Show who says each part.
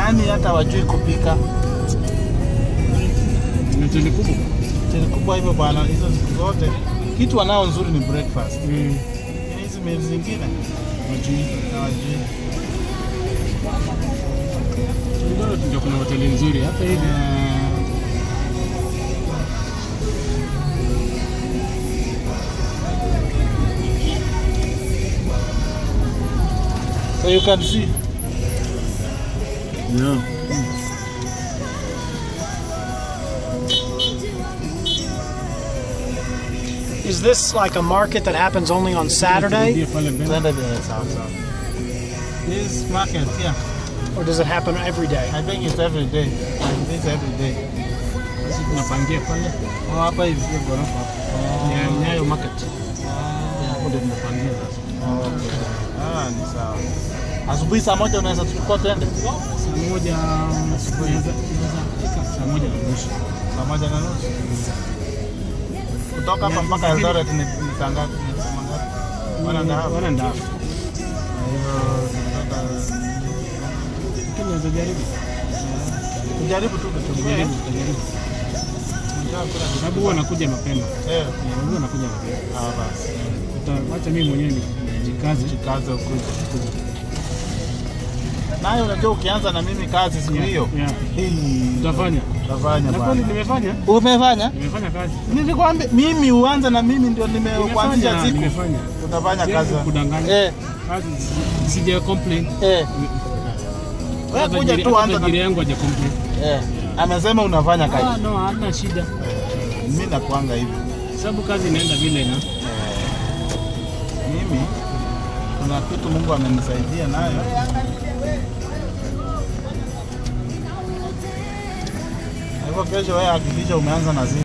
Speaker 1: yaani hata wajui kupika.
Speaker 2: Ni hoteli kubwa.
Speaker 1: Hoteli kubwa hivyo bwana, hizo siku zote kitu wanao nzuri ni breakfast.
Speaker 2: Mm.
Speaker 1: Lakini hizi meals zingine
Speaker 2: Wajui.
Speaker 1: hawajui.
Speaker 2: Ndio ndio kuna hoteli nzuri hata hivi.
Speaker 1: Eh, So you can see
Speaker 2: Yeah.
Speaker 3: Is this like a market that happens only on Saturday,
Speaker 2: Ndio pale mbele.
Speaker 1: Tuende vile sawa sawa. This market yeah,
Speaker 3: or does it happen every day?
Speaker 1: I think it's every day. Like this every day.
Speaker 2: Sisi tunapangia pale.
Speaker 1: Oh, hapa hivi sio ghorofa hapa.
Speaker 2: Nyayo Nyayo Market. Hapo ndio tunapangia sasa.
Speaker 1: Oh, okay. Ah, ni sawa. Asubuhi saa moja unaweza tuchukua twende?
Speaker 2: Saa moja asubuhi inaweza inaweza fika saa moja na nusu.
Speaker 1: Saa moja na nusu. Kutoka hapa mpaka Eldoret ni ni saa ngapi? Ni saa ngapi? One and a half.
Speaker 2: One and a half.
Speaker 1: Kwa hivyo tunataka
Speaker 2: Lakini unaweza jaribu.
Speaker 1: tujaribu tu kuchungulia.
Speaker 2: Jaribu, jaribu.
Speaker 1: Tunataka kula kitu.
Speaker 2: Sababu huwa nakuja mapema.
Speaker 1: Eh,
Speaker 2: Eh, Huwa nakuja mapema.
Speaker 1: ah basi.
Speaker 2: Uta- Wacha mimi mwenyewe nijikaze.
Speaker 1: Jikaze ukuje. Naye unajua ukianza na mimi kazi siku
Speaker 2: Yeah,
Speaker 1: hiyo.
Speaker 2: yeah.
Speaker 1: Hii
Speaker 2: Utafanya.
Speaker 1: utafanya
Speaker 2: Na kweli
Speaker 1: bwana.
Speaker 2: nimefanya.
Speaker 1: Umefanya?
Speaker 2: Nimefanya kazi.
Speaker 1: Nilikwambia mimi uanze na mimi ndio nimekuanzisha
Speaker 2: Nimefanya,
Speaker 1: siku.
Speaker 2: nimefanya.
Speaker 1: Utafanya
Speaker 2: Siwezi
Speaker 1: kazi.
Speaker 2: kudanganya.
Speaker 1: Eh,
Speaker 2: Kazi si- sija complain.
Speaker 1: eh. Wewe
Speaker 2: Hata
Speaker 1: kuja
Speaker 2: tajiri-
Speaker 1: tu
Speaker 2: hata
Speaker 1: anza na
Speaker 2: tajiri yangu haja complain.
Speaker 1: Eh, amesema unafanya
Speaker 2: Ah,
Speaker 1: kazi.
Speaker 2: no, hana shida.
Speaker 1: Mimi nakuanga hivi.
Speaker 2: Sababu kazi inaenda vile na
Speaker 1: Mimi kuna kitu Mungu amenisaidia nayo. Kwa hivyo kesho wewe hakikisha umeanza na zile